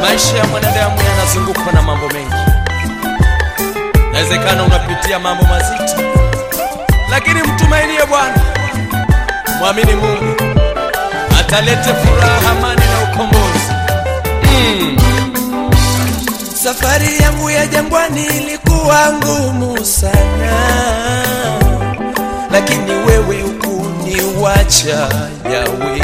Maisha ya mwanadamu yanazungukwa na mambo mengi. Inawezekana unapitia mambo mazito, lakini mtumainie Bwana, mwamini Mungu, atalete furaha, amani na ukombozi. Mm. Safari yangu ya jangwani ilikuwa ngumu sana, lakini wewe hukuniwacha Yawe,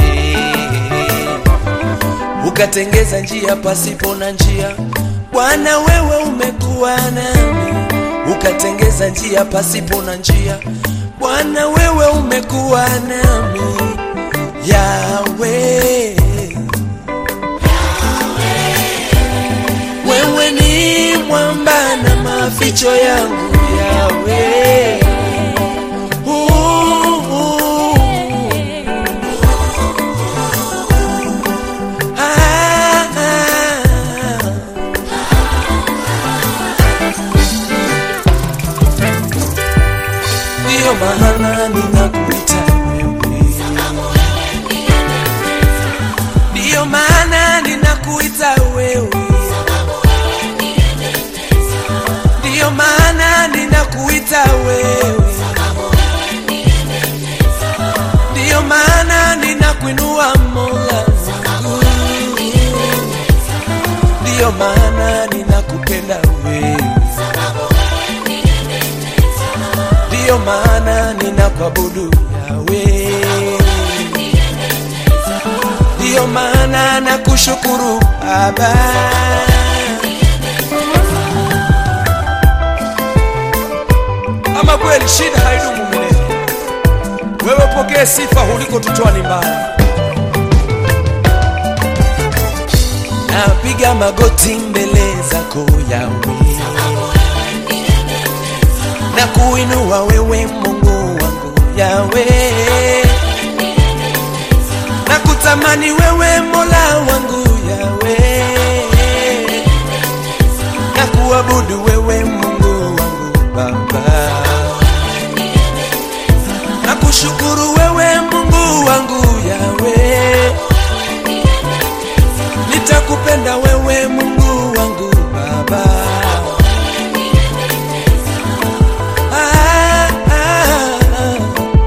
ukatengeza njia pasipo na njia. Bwana, wewe umekuwa nami, ukatengeza njia pasipo na njia. Bwana, wewe umekuwa nami Yawe. Wewe ni mwamba na maficho yangu Yawe. Uh, uh. Ah, ah. Ndiyo maana ninakuita wewe, ndiyo maana ninakuita wewe ndiyo maana ninakuita wewe, ndiyo maana ninakuinua Mola wangu, ndiyo maana ninakupenda wewe, ndiyo maana ninakuabudu Yawe, ndiyo maana nakushukuru Baba. Ama kweli shida haidumu milele. Wewe pokee sifa ulikotutoa ni mbali. napiga magoti mbele zako Yawe, na kuinua wewe Mungu wangu Yawe, na kutamani wewe Mola wangu Yawe, na kuabudu wewe Mungu wangu Baba, na kushukuru wewe Mungu wangu Yawe nitakupenda wewe Mungu wangu Baba. Ah, ah, ah.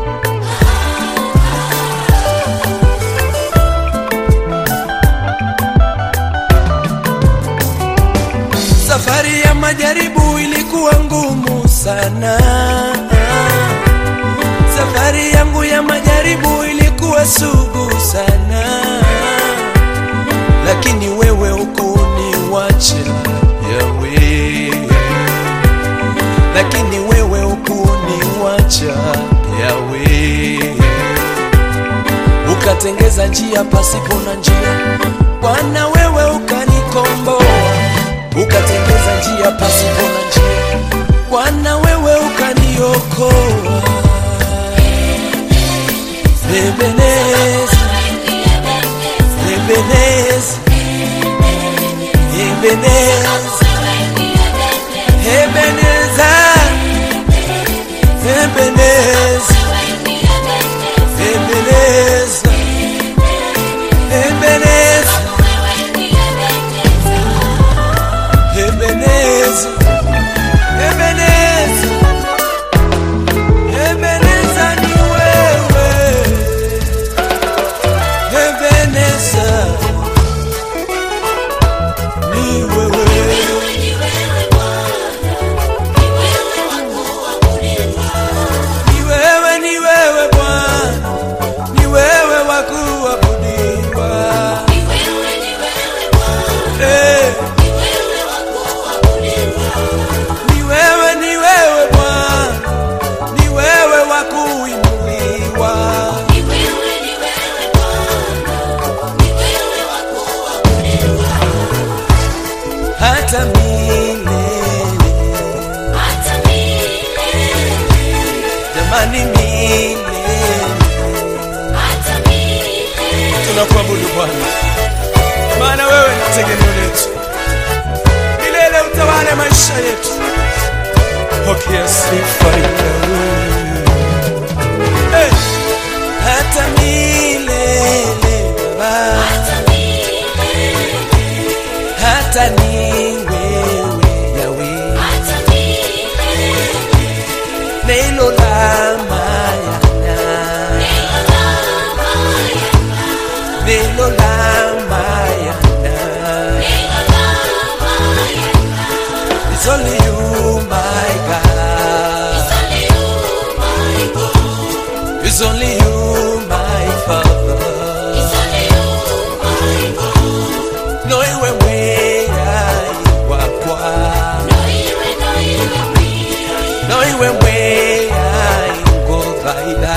Safari ya majaribu ilikuwa ngumu sana. Safari yangu ya majaribu ilikuwa sugu sana lakini wewe hukuniwacha Yawe, lakini wewe hukuniwacha Yawe, ukatengeza njia pasipo na njia. Bwana, wewe ukanikomboa, ukatengeza njia pasipo na njia. Bwana, wewe ukaniokoa. Ebeneza, Ebeneza, Ebeneza, Ebeneza, Ebeneza, Ebeneza, Ebeneza, Ebeneza, Ebeneza, Ebeneza ni wewe, Ebeneza ni wewe. Ni wewe, ni wewe Bwana, ni wewe wa kuabudiwa. Eh. Ni wewe, ni wewe Bwana, ni wewe wa kuinuliwa. Hata milele, jamani milele. Tunakuabudu Bwana, maana wewe ni tegemeo letu. Milele utawale maisha yetu. Pokea sifa Yawe. Eh, hata milele Baba, neilolamaya neilolamaya It's only you, my God. It's only you, my Father. No iwe mwea iwakwa. No iwe mwea ingothaitha.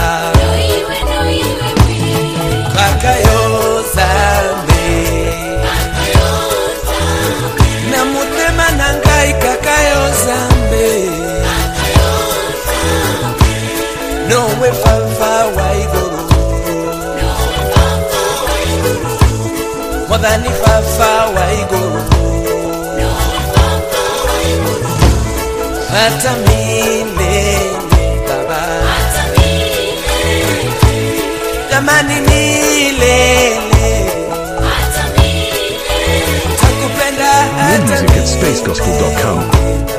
Kakayozame. Na mutema na ngai kakayozambe. Nowe fafa wa iguru. Mwathani fafa wa iguru. hata milele baba jamani milele takupenda More hata music at spacegospel.com. milele.